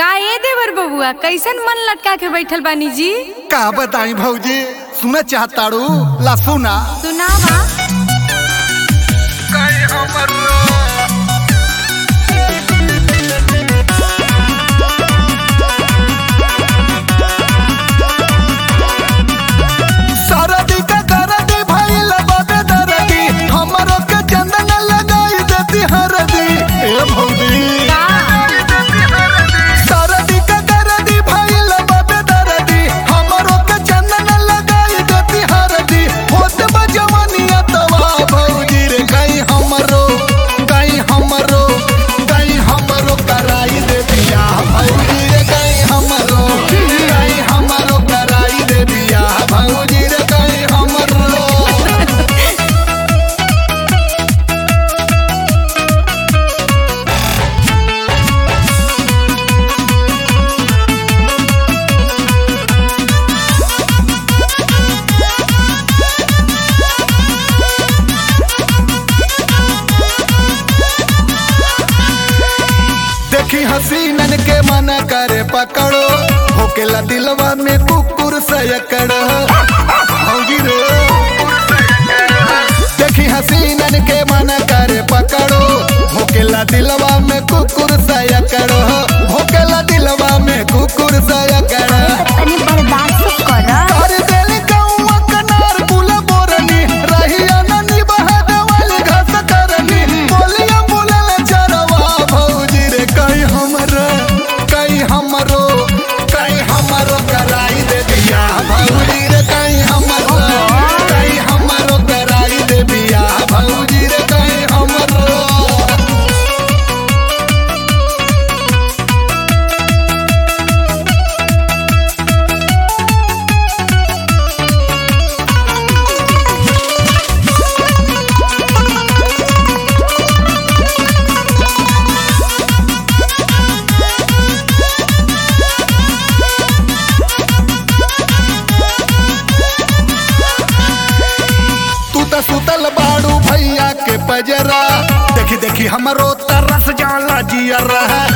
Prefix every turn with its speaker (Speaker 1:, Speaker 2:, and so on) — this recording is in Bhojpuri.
Speaker 1: का ए देवर बबुआ कैसन मन लटका के बैठल बानी जी
Speaker 2: का बताई भौजी सुना चाहताड़ू ला सुना
Speaker 1: सुनावा
Speaker 2: सरदी का दरदी भइल बाबे दरदी हमरो के चंदन लगाई देती हरदी ए भौजी
Speaker 1: का
Speaker 2: सरदी का दरदी भइल बाबे दरदी हमरो के चंदन लगाई देती हरदी होत बजवनिया तवा भौजी रे गई हमरो गई हमरो गई हमरो कराई दे दिया भौजी रे गई हमरो गई हमरो कराई दे दिया भौजी रे गई हमरो देखी हसीनन के मन करे पकड़ो होकेला दिलवा में कुकुर सयकड़ो भौजी रे देखी हसीनन के मन करे पकड़ो होकेला दिलवा में कुकुर सयकड़ो होकेला दिलवा में कुकुर सयकड़ो
Speaker 1: तनी बर्दाश्त कर
Speaker 2: कर देली कौवा कनार कुल बोरनी रहिया ननी बहद वाली घास करनी बोलिया बोलल चरवा भौजी रे कहीं हमरो कहीं हमरो कहीं हमरो कराई दे दिया भौजी रे कहीं हमरो कहीं हमरो कराई दे दिया भौजी रे कहीं हमरो तू त सुतल बाड़ू भैया के पजरा देखी देखी हमरो तरस जाला जियर